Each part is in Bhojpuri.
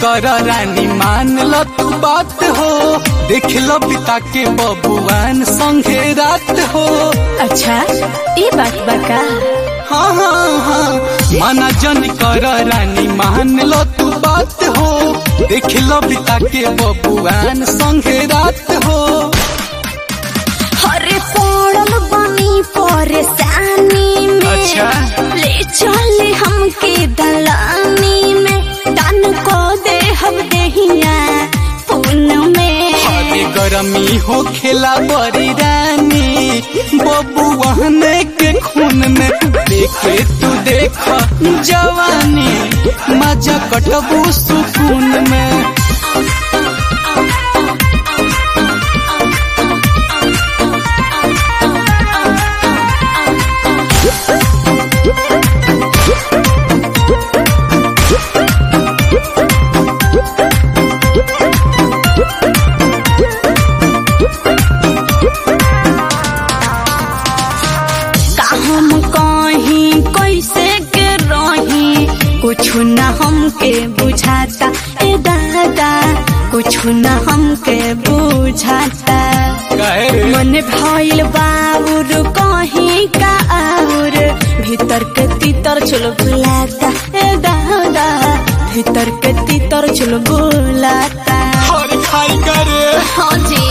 कर रानी मान ल तू बात हो देख लो पिता के बबुआन संगे रात हो अच्छा ये बात बका हाँ हाँ हाँ माना जन कर रानी मान लो तू बात हो देख लो पिता के बबुआन संगे रात हो हरे पड़ल बनी परेशानी में अच्छा। ले चले हमके दलानी में दान को दे हम देहिया पुन में हरे गरमी हो खेला बड़ी रानी बबुआन के खून में देखे तू देख जवानी मजा कटबू सुकून में का हम कहीं कैसे के रही कुछ न हमके बुझाता ए दादा कुछ न हमके बुझाता कहे मन भइल बाउर कहीं का और भीतर के तीतर चलो बुलाता ए दादा भीतर के तीतर चलो बुलाता और खाई करे हाँ जी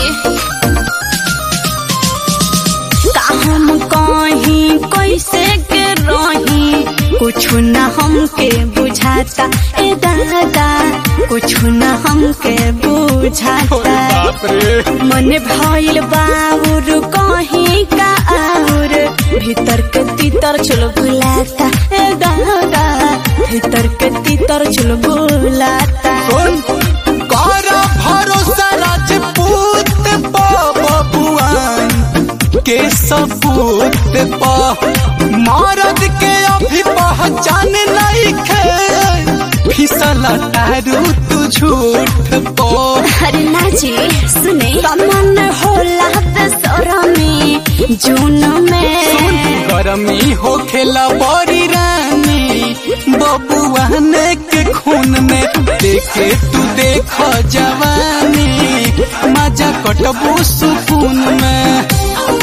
का हम कहीं कैसे के रही कुछ न हमके बुझाता ए दादा कुछ न हमके बुझाता बाप रे मन भइल बाउर कहीं का और भीतर के तीतर चलो बुलाता ए दादा भीतर के तीतर चलो बुलाता सुन कर भरोसा राजपूत बबुआन के सबूत पा मरद के अभी पहचान नहीं खे फिसला तारू तू झूठ पो अरे ना जी सुने मन होला दसरा में जून में गरमी हो खेला बड़ी रानी बबुआन के खून में देखे तू देख जवानी मजा कटबू सुकून में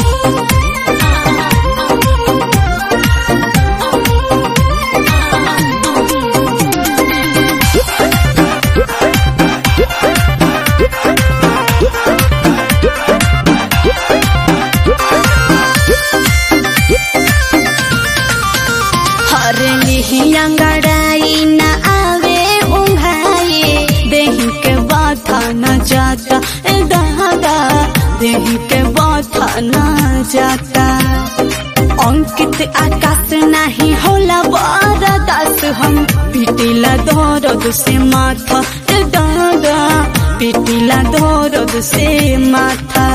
हर अंगड़ाई न आवे उंघाए देही के बाथा न जाता ए दादा देही के बाथा न जाता अंकित आकाश नहीं होला बरदास हम पिटिला दर्द से माथा ए दादा पिटिला दर्द से माथा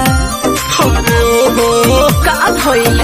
का भइल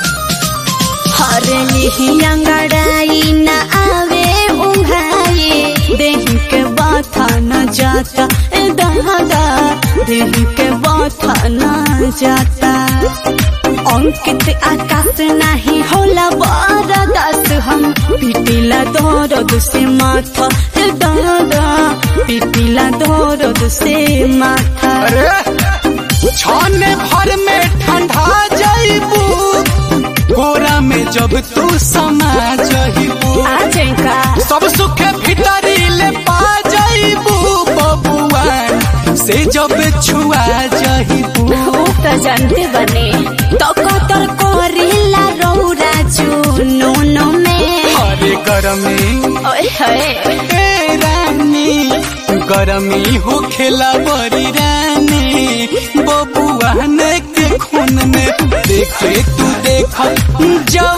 हरली अंगड़ाई न आवे उंघाए देही के बाथा न जाता ए दादा देही के बाथा न जाता अंकित आकाश नहीं होला बरदास हम पिटिला दर्द से माथा ए दादा पिटिला दर्द से माथा अरे छाने भर में ठंडा जाइबू कोरा में जब तू समा जाइबू आ जाएगा सब सुख भीतरी ले पा जाइबू बबुआन से जब छुआ जाइबू वो तो जानते बने तो कतर करेला रौरा जुनून में हरे गरमी ओए होए ए रानी गरमी हो खेला बड़ी रानी बबुआन के खून में देखे तू देख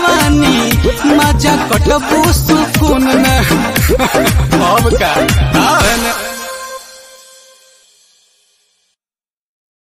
जवानी मजा कटबू सुकून में अब का